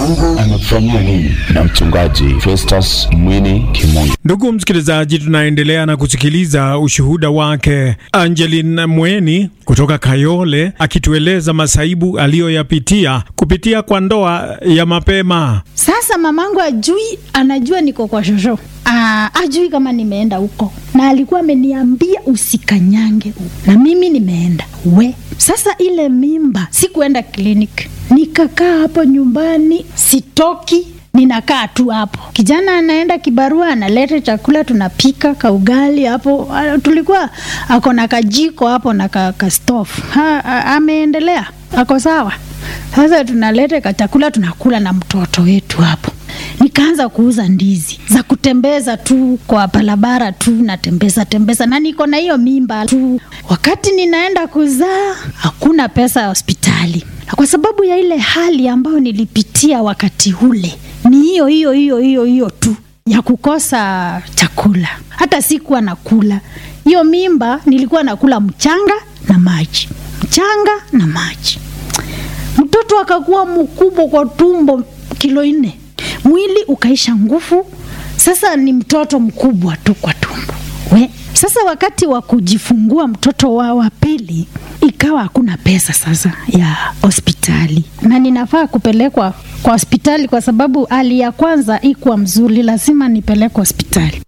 Mungu amekufanyia nini? Na mchungaji Festus Mwini Kimungu. Ndugu msikilizaji, tunaendelea na kusikiliza ushuhuda wake Angeline Mweni kutoka Kayole akitueleza masaibu aliyoyapitia kupitia kwa ndoa ya mapema. Sasa mamangu ajui, anajua niko kwa shosho. Aa, ajui kama nimeenda huko, na alikuwa ameniambia usikanyange huko, na mimi nimeenda we. Sasa ile mimba, sikuenda kliniki, nikakaa hapo nyumbani, sitoki ninakaa tu hapo. Kijana anaenda kibarua, analeta chakula, tunapika kaugali hapo. Ah, Tulikuwa ako na kajiko hapo na ka, ka stove. Ha, a- ameendelea, ako sawa. Sasa tunaleta ka chakula tunakula na mtoto wetu hapo. Nikaanza kuuza ndizi za kutembeza tu kwa barabara tu, natembeza tembeza, na niko na hiyo mimba tu. Wakati ninaenda kuzaa, hakuna pesa ya hospitali, na kwa sababu ya ile hali ambayo nilipitia wakati ule, ni hiyo hiyo hiyo hiyo hiyo tu ya kukosa chakula. Hata sikuwa nakula hiyo mimba, nilikuwa nakula mchanga na maji, mchanga na maji mtoto akakuwa mkubwa kwa tumbo kilo nne, mwili ukaisha nguvu. Sasa ni mtoto mkubwa tu kwa tumbo we. Sasa wakati wa kujifungua mtoto wa wa pili, ikawa hakuna pesa sasa ya hospitali, na ninafaa kupelekwa kwa hospitali kwa sababu hali ya kwanza ikuwa mzuri, lazima nipelekwe hospitali.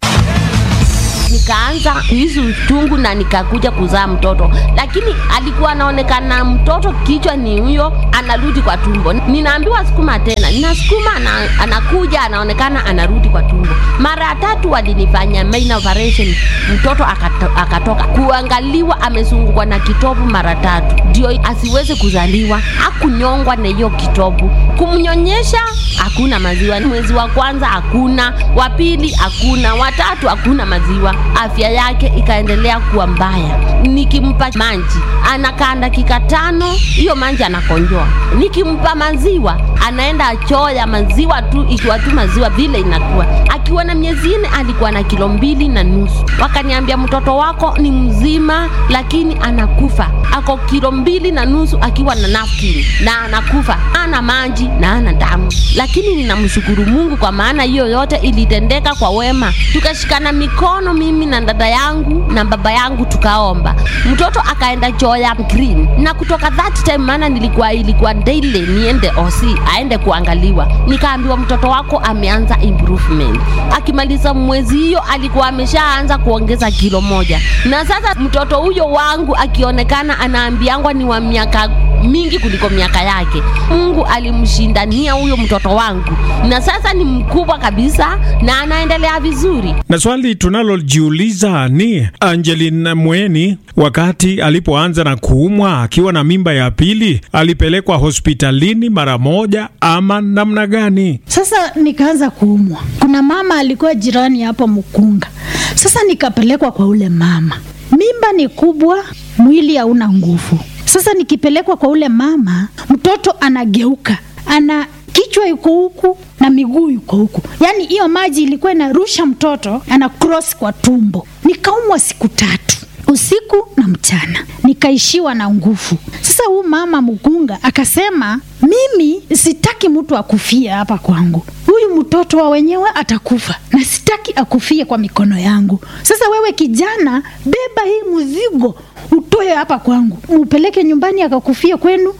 nikaanza kuhisi uchungu na nikakuja kuzaa mtoto, lakini alikuwa anaonekana mtoto kichwa ni huyo, anarudi kwa tumbo. Ninaambiwa sukuma tena, ninasukuma ana, anakuja anaonekana anarudi kwa tumbo. Mara tatu walinifanya main operation, mtoto akato, akatoka kuangaliwa, amezungukwa na kitovu mara tatu ndio asiweze kuzaliwa. Hakunyongwa na hiyo kitovu, kumnyonyesha hakuna maziwa. Mwezi wa kwanza hakuna, wa pili hakuna, watatu hakuna maziwa. Afya yake ikaendelea kuwa mbaya. Nikimpa maji anakaa dakika tano, hiyo maji anakonjoa. Nikimpa maziwa anaenda choo ya maziwa tu, ikiwa tu maziwa vile inakuwa. Akiwa na miezi nne alikuwa na kilo mbili na nusu. Wakaniambia mtoto wako ni mzima, lakini anakufa. Ako kilo mbili na nusu akiwa na napkin na anakufa, ana maji na ana damu. Lakini ninamshukuru Mungu kwa maana hiyo yote ilitendeka kwa wema. Tukashikana mikono mimi na dada yangu na baba yangu tukaomba, mtoto akaenda choo ya green, na kutoka that time, maana nilikuwa ilikuwa daily niende osi aende kuangaliwa, nikaambiwa mtoto wako ameanza improvement. Akimaliza mwezi hiyo alikuwa ameshaanza kuongeza kilo moja, na sasa mtoto huyo wangu akionekana anaambiangwa ni wa miaka mingi kuliko miaka yake. Mungu alimshindania huyo mtoto wangu, na sasa ni mkubwa kabisa na anaendelea vizuri. Na swali tunalojiuliza ni Angeline Mweni, wakati alipoanza na kuumwa akiwa na mimba ya pili, alipelekwa hospitalini mara moja ama namna gani? Sasa nikaanza kuumwa. Kuna mama alikuwa jirani hapo Mkunga. Sasa nikapelekwa kwa ule mama, mimba ni kubwa, mwili hauna nguvu. Sasa nikipelekwa kwa ule mama, mtoto anageuka, ana kichwa yuko huku na miguu yuko huku, yaani hiyo maji ilikuwa inarusha mtoto ana cross kwa tumbo. Nikaumwa siku tatu usiku na mchana, nikaishiwa na nguvu. Sasa huyu mama mkunga akasema, mimi sitaki mtu akufie hapa kwangu, huyu mtoto wa wenyewe atakufa na sitaki akufie kwa mikono yangu. Sasa wewe kijana, beba hii mzigo utoe hapa kwangu, upeleke nyumbani akakufie kwenu,